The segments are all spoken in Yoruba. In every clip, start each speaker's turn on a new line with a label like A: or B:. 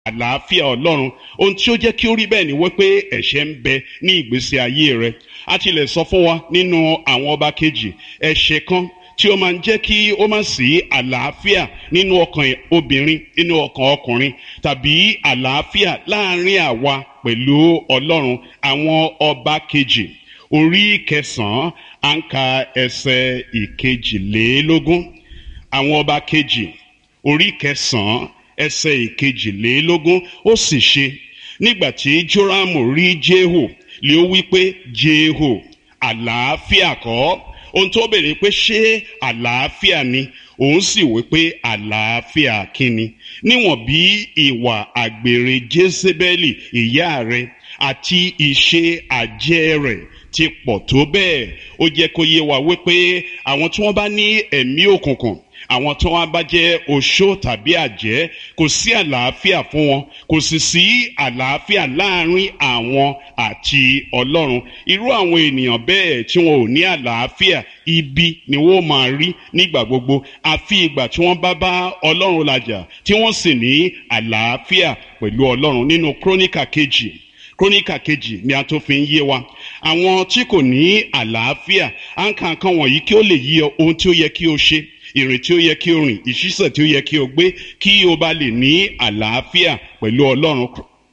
A: àlàáfíà ọlọ́run ohun tí ó jẹ́ kí ó rí bẹ́ẹ̀ ni wípé ẹ̀ṣẹ̀ ń bẹ ní ìgbésí ayé rẹ a ti lè sọ fún wa nínú àwọn ọba kejì ẹ̀ṣẹ̀ kan tí ó máa ń jẹ́ kí ó má sí àlàáfíà nínú ọkàn obìnrin nínú ọkàn ọkùnrin tàbí àlàáfíà láàrin àwa pẹ̀lú ọlọ́run àwọn ọba kejì orí kẹsàn-án à ń ka ẹsẹ̀ ìkejìlélógún àwọn ọba kejì orí kẹsàn-án ẹsẹ̀ ìkejìlélógún ó sì ṣe nígbà tí jórámù rí jéhò lé ó wí pé jéhò àlàáfíà kọ́ ohun tó bèrè pé ṣé àlàáfíà ni òun sì wí pé àlàáfíà kíni níwọ̀n bí ìwà àgbèrè jésébẹ́lì ìyá rẹ̀ àti ìṣe àjẹ́ rẹ̀ ti pọ̀ tó bẹ́ẹ̀ ó jẹ́ kó yé wa wípé àwọn tí wọ́n bá ní ẹ̀mí òkùnkùn àwọn tí wọn bá jẹ oṣó tàbí àjẹ́ kò sí àlàáfíà fún wọn kò sì sí àlàáfíà láàrin àwọn àti Ọlọ́run irú àwọn ènìyàn bẹ́ẹ̀ tí wọn ò ní àlàáfíà ibi ni wọn máa rí nígbà gbogbo àfi ìgbà tí wọn bá bá Ọlọ́run làjà tí wọn sì ní àlàáfíà pẹ̀lú Ọlọ́run nínú króníkà kejì króníkà kejì ni a tó fi ń yé wa àwọn tí kò ní àlàáfíà à ń ka nǹkan wọ̀nyí kí ó lè yí ọ ohun tí ó yẹ kí o ṣe ìrìn tí ó yẹ kí o rìn ìṣísẹ̀ tí ó yẹ kí o gbé kí o bá lè ní àlàáfíà pẹ̀lú ọlọ́run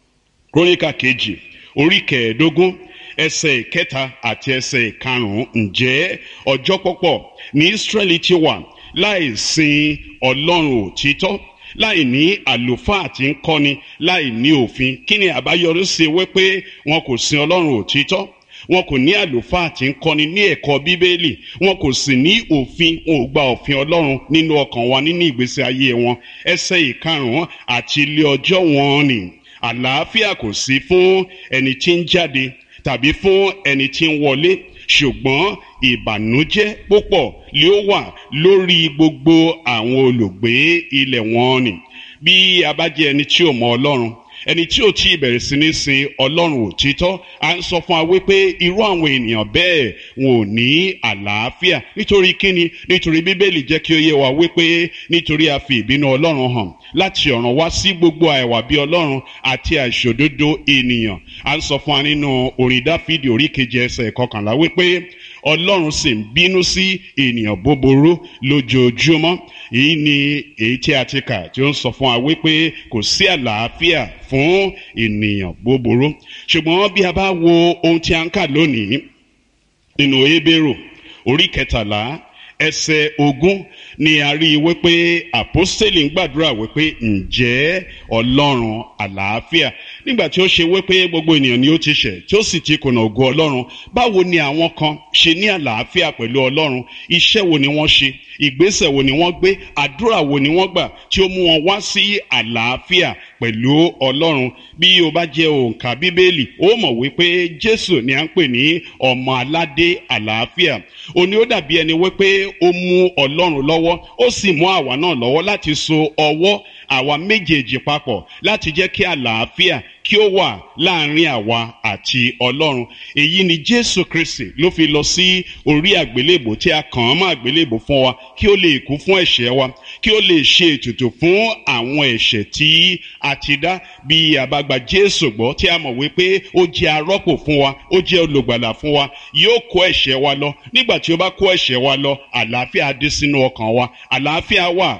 A: króníkà kejì orí kẹẹ̀ẹ́dógún ẹsẹ̀ ìkẹta àti ẹsẹ̀ ìkarùn-ún ǹjẹ́ ọjọ́ pọ̀pọ̀ ní Ísírẹ́lì ti wà láì sin ọlọ́run òtítọ́ láì ní àlùfáà tí ń kọ́ni láì ní òfin kí ni àbáyọrí sí wípé wọn kò sin ọlọ́run òtítọ́ wọn kò ní àlùfáà tí ń kọ́ni ní ẹ̀kọ́ bíbélì wọn kò sì ní òfin wọn ò gba òfin ọlọ́run nínú ọkàn wa nínú ìgbésí ayé wọn ẹsẹ̀ ìkarùn-ún àti ilé ọjọ́ wọn ni àlàáfíà kò sí fún ẹni tí ń jáde tàbí fún ẹni tí ń wọlé ṣùgbọ́n ìbànújẹ́ púpọ̀ ló wà lórí gbogbo àwọn olùgbé ilẹ̀ wọn ni bí a bá jẹ́ ẹni tí ò mọ ọlọ́run ẹni tí ò tí ì bẹ̀rẹ̀ sí ní sin ọlọ́run òtítọ́ à ń sọ fún wa wípé irú àwọn ènìyàn bẹ́ẹ̀ wọn ò ní àlàáfíà nítorí kíni nítorí bíbélì jẹ́ kí ó yé wa wípé nítorí a fi ìbínú ọlọ́run hàn láti ọ̀ràn wá sí gbogbo àìwà bí ọlọ́run àti àìṣòdodo ènìyàn à ń sọ fún wa nínú orin dáfídì orí keje ẹsẹ̀ kọkànlá wípé ọlọ́run sì ń bínú sí ènìyàn búburú lójoojúmọ́ èyí ni èyí tí a ti kà tí ó ń sọ fún wa wípé kò sí àlàáfíà fún ènìyàn búburú ṣùgbọ́n bí a bá wo ohun tí a ń kà lónìí nínú Hébérù orí kẹtàlá ẹsẹ̀ ogún ni a rí i wípé àpọ́stélì ń gbàdúrà wípé ǹjẹ́ ọlọ́run àlàáfíà nígbà tí ó ṣe wípé gbogbo ènìyàn ni ó ti ṣẹ̀ tí ó sì ti kùnà ògo ọlọ́run báwo ni àwọn kan ṣe ní àlàáfíà pẹ̀lú ọlọ́run iṣẹ́ wo ni wọ́n ṣe ìgbésẹ̀ wo ni wọ́n gbé àdúrà wo ni wọ́n gbà tí ó mú wọn wá sí àlàáfíà pẹ̀lú ọlọ́run bí o bá jẹ́ òǹkà bíbélì ó mọ̀ wípé jésù ni à ń pè ní ọmọ aládé àlàáfíà òní ó dàbí ẹni wípé ó mú ọlọ́run lọ́wọ́ ó sì mú àwa náà lọ́wọ́ láti so ọwọ́ àwa méjèèjì papọ̀ láti jẹ́ kí àlàáfíà kí ó wà láàrin àwa àti ọlọ́run èyí ni jésù kristi ló fi lọ sí orí àgbélébò tí a kàn án mọ́ àgbélébò fún wa kí ó lè kú fún ẹ̀ṣẹ̀ wa kí ó lè ṣe ètùtù fún àwọn ẹ̀ṣẹ̀ tí a ti dá bí a bá gba jésù gbọ́ tí a mọ̀ wípé ó jẹ́ arọ́pò fún wa ó jẹ́ olùgbàlà fún wa yóò kó ẹ̀ṣẹ̀ wa lọ nígbà tí ó bá kó ẹ̀ṣẹ̀ wa lọ àlàáfíà dé sínú ọkàn wa àlàáfíà wà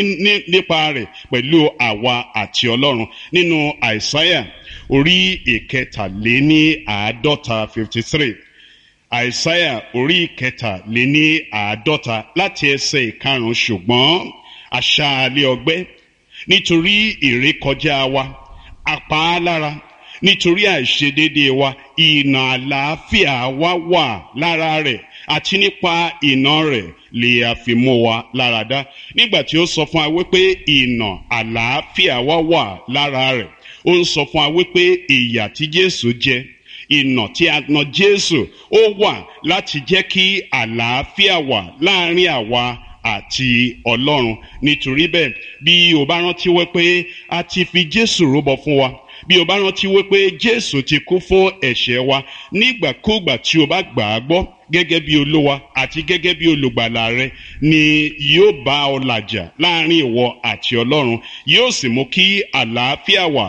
A: nípa rẹ̀ pẹ̀lú àwa àti ọlọ́run nínú àìsáyà orí ìkẹtàléní àádọ́ta fifty three àìsáyà orí ìkẹtàléní àádọ́ta láti ẹsẹ̀ ìkarùn-ún ṣùgbọ́n aṣáálẹ̀ ọgbẹ́ nítorí ìrékọjá wa apá lára nítorí àìṣedédé wa ìnà àlàáfíà wa wà lára rẹ̀ àti nípa ìnà rẹ̀ lè àfimú wa lára dá nígbà tí ó sọ fún wa wípé ìnà àlàáfíà wa wà lára rẹ̀ ó ń sọ fún wa wípé ìyà tí Jésù jẹ ìnà tí a nà Jésù ó wà láti jẹ́ kí àlàáfíà wà láàrin àwa àti Ọlọ́run nítorí bẹ́ẹ̀ bí o bá rántí wípé a ti fi Jésù rúbọ fún wa bí o bá rántí wípé Jésù ti kú fún ẹ̀ṣẹ̀ wa nígbàkúgbà tí o bá gbà á gbọ́ gẹ́gẹ́ bí olúwa àti gẹ́gẹ́ bí olùgbàlà rẹ ni yóò bá ọ làjà láàrin ìwọ àti ọlọ́run yóò sì mú kí àlàáfíà wà